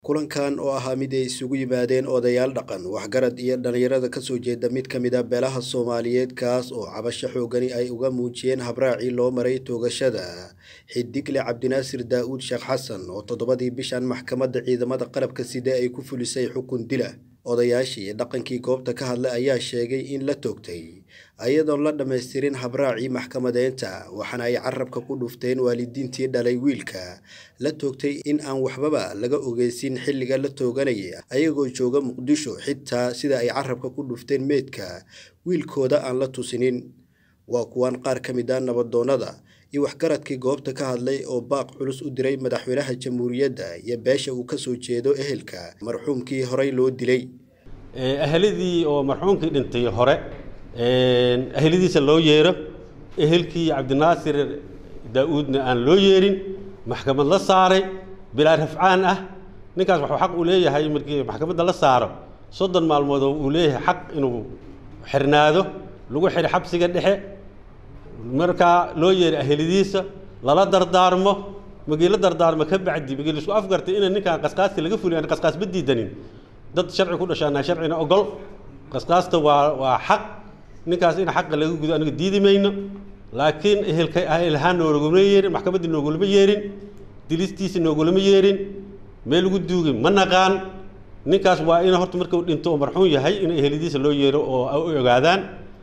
kulankan oo ahaa mid ay isugu yimaadeen odayaal dhaqan waxgarad iyo dhallinyarada kasoo jeeda mid ka mid a beelaha soomaaliyeed kaas oo cabasho xoogani ay uga muujiyeen habraacii loo maray toogashada xidigle cabdinaasir daa-uud sheekh xasan oo toddobadii bishan maxkamadda ciidamada qalabka side ay ku fulisay xukun dila odayaashii dhaqankii goobta ka hadlay ayaa sheegay in la toogtay ayadoon la dhammaystirin habraacii maxkamadeynta waxaana ay carabka ku dhufteen waalidiintii dhalay wiilka la toogtay in aan waxbaba laga ogeysin xilliga la tooganaya ayagoo jooga muqdisho xitaa sida ay carabka ku dhufteen meydka wiilkooda aan la tusinin waa kuwaan qaar ka mid a nabadoonnada iyo waxgaradkii goobta ka hadlay oo baaq culus u diray madaxweynaha jamhuuriyadda iyo beesha uu kasoo jeedo ehelka marxuumkii horey loo dilay ahladii oo marxuumkii dhintay hore ahladiisa loo yeero ehelkii cabdinaasir daa-uudna aan loo yeerin maxkamad la saaray bilaa rafcaan ah ninkaas waxuu xaq uu leeyahay markii maxkamadda la saaro soddon maalmood oo uu leeyahay xaq inuu xirnaado lagu xidho xabsiga dhexe markaa loo yeeray ahladiisa lala dardaarmo magii la dardaarmo ka bacdi magii laisku afgartay ina ninkaan qasqaaska laga fuliy aan qasqaas ma diidanin dad sharci ku dhashaana sharcina ogol qasqaasta waa waa xaq ninkaas in xaqa laga gudo aniga diidi mayno laakiin ehelka ehelhaan noogulama yeerin maxkamaddii noogulama yeerin dilistiisa noogulama yeerin meel lagu duugay ma naqaan ninkaas waa in horta marka uu dhinto oo marxuum yahay in eheladiisa loo yeero oo u ogaadaan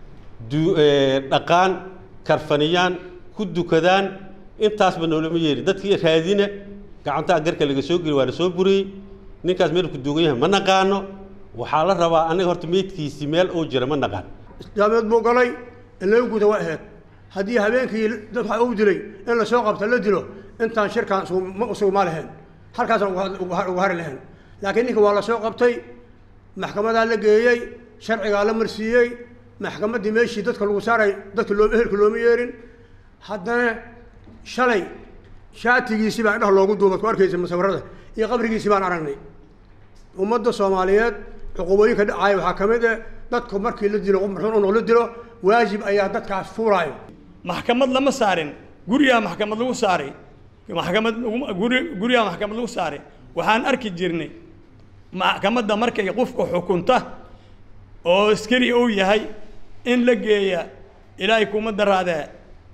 dhaqaan karfaniyaan ku dukadaan intaasba noolama yeerin dadkii raadina gacantaa garka laga soo geli waa la soo buriyey ninkaas meel ku duugan yahay ma naqaano waxaa la rabaa aniga horta meydkiisii meel uu jira ma naqaan islaameed buu galay in laga guda waa ahayd haddii habeenkii dad waxa uu dilay in la soo qabta la dilo intaan shirkaan sugma lahayn halkaasaan uga hari lahayn laakiin ninka waa la soo qabtay maxkamadaa la geeyey sharcigaa la marsiiyey maxkamaddii meeshii dadka lagu saaray dadka loo ehelka looma yeerin haddana shalay shaatigiisii baa indhaha loogu duubad ku arkaysa musawirada iyo qabrigiisii baan aragnay ummadda soomaaliyeed cuqubooyinka dhacaya waxaa ka mid ah dadku markii la dilo qof marxuun unoo la dilo waajib ayaa dadkaas fuulaayo maxkamad lama saarin gurigaa maxkamad lagu saaray maxkamad guri gurigaa maxkamad lagu saaray waxaan arki jirnay maxkamadda markay qofka xukunta oo askari uu yahay in la geeya ilaahay kuma daraadee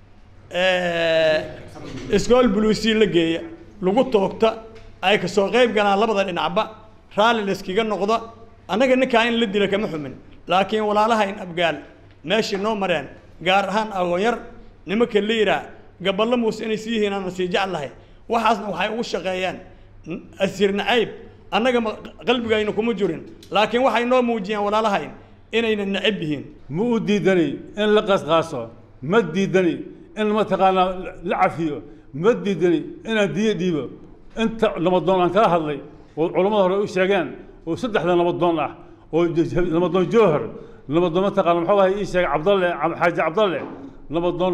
iskool buluusi la geeya lagu toogta ay kasoo qayb galaan labada dhinacba raalli layskaga noqdo annaga ninkaa in la dila kama xumin laakiin walaalahayn abgaal meeshii noo mareen gaar ahaan agoonyar nimanka liiraa gaballo muuse inay sii yihiin aana sii jeclahay waxaasna waxay ugu shaqeeyeen asiir nacayb annaga qalbigayna kuma jirin laakiin waxay noo muujiyeen walaalahayn inayna nacab yihiin ma u diidani in la qasqaaso ma diidani in mataqaanaa la cafiyo ma diidani inaan diyo dhiibo inta nabadoon aan kala hadlay oo culammada hore u sheegeen oo saddexda nabadoon ah oo nabadoon joohar nabadoon mataqaana muxuu ahay ii sheegay cabdalle xaaji cabdalle nabadoon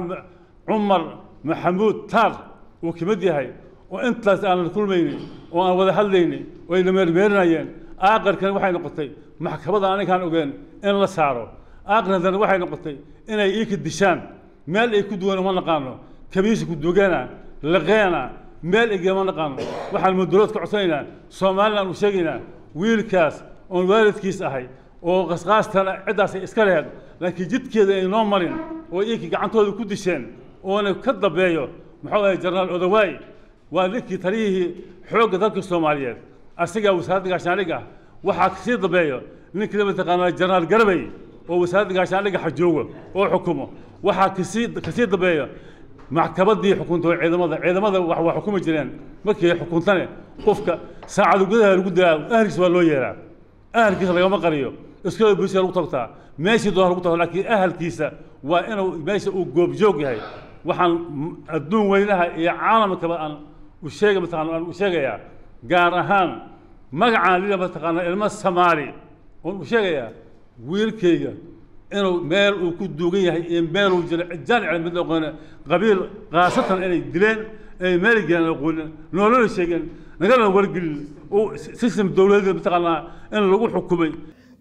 cumar maxamuud taar uu ka mid yahay oo intaas aan la kulmayni oo aan wada hadlayni oo ayna meermeerinayeen aaqarkan waxay noqotay maxkamada anigaan ogeen in la saaro aaqarkana waxay noqotay inay iika dishaan meel ay ku duwan uma naqaano kabiisi ku dugeena laqeena meel igama naqaano waxaan mudulood ka codsanaynaa somalilan u sheegaynaa wiilkaas oon waalidkiis ahay oo qasqaastana ciddaasay iska lehed laakiin jidkeeda ay noo marin oo iinkii gacantooda ku disheen oona ka dambeeyo muxuu ahay jenaraal odawaay waa ninkii taliyihii xoogga dalka soomaaliyeed asigaa wasaaradda gaashaandhig ah waxaa kasii dambeeyo ninkii mataqaanaa jenaraal garabay oo wasaaradda gaashaandhigga xajoogo oo xukumo waxaa kasii kasii dambeeyo maxkamaddii xukunta ciidamada ciidamada wax waa xukumi jireen markii xukuntane qofka saacadu gudaha lagu dilaa ahalkiisa waa loo yeeraa ahalkiisa lagama qariyo iskooda bulshada lagu tagtaa meeshii doona lagu tago laakiin ahalkiisa waa inuu meesha uu goobjoog yahay waxaan adduun weynaha iyo caalamkaba aan u sheega mataqana aan u sheegayaa gaar ahaan magacaan lila mataqaana ilmo samaali oon u sheegayaa wiilkayga inuu meel uu ku duugan yahay iyo meel uu jiro jaanic mid aqoone qabiil khaasatan inay dileen ay meel geleen aqoonin noolana sheegeen nagalana wargelin uu system dowladeed mataqaanaa in lagu xukumay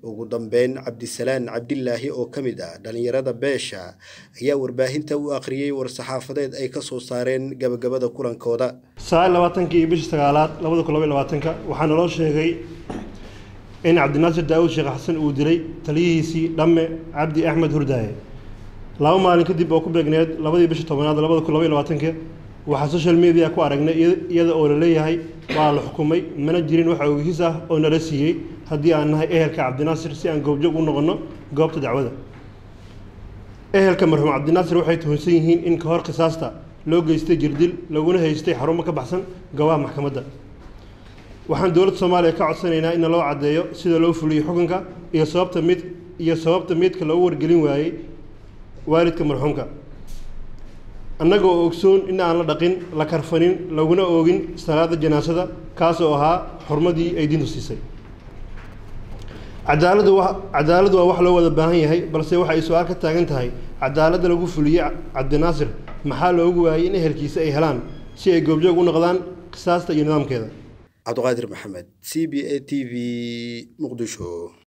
ugu dambeyn cabdisalaan cabdilaahi oo ka mid ah dhallinyarada beesha ayaa warbaahinta u akhriyey war-saxaafadeed ay ka soo saareen gabagabada kulankooda sagaal labaatankii bishii sagaalaad labada kun labaiy labaatanka waxaa naloo sheegay in cabdinaasir daawud sheekh xasan uu dilay taliyihiisii dhamme cabdi axmed hurdaaye laba maalin kadib oo ku beegneed labadii bishii tobanaad labada kun labaiy labaatanka waxaa social media ku aragnay iyada oo la leeyahay waa la xukumay mana jirin wax ogihiis ah oo nala siiyey haddii aan nahay ehelka cabdinaasir si aan goobjoog u noqonno goobta dacwada ehelka marxuum cabdinaasir waxay tuhunsan yihiin in ka hor qisaasta loo geystay jirdil laguna haystay xarumo ka baxsan goobaha maxkamadda waxaan dowladda soomaaliya ka codsanaynaa in loo caddeeyo sida loo fuliyo xukunka iyo sababta mid iyo sababta midka loogu wargelin waayey waalidka marxuumka annaga oo ogsoon in aan la dhaqin la karfanin laguna oogin salaada janaasada kaas oo ahaa xurmadii ay diintu siisay cadaaladu wa cadaaladu waa wax loo wada baahan yahay balse waxa ay su-aal ka taagan tahay cadaaladda lagu fuliyey cabdinaasir maxaa loogu waayey in ehelkiisa ay helaan si ay goobjoog u noqdaan qisaasta iyo nidaamkeeda cabdiqaadir maxamed c b a t v muqdisho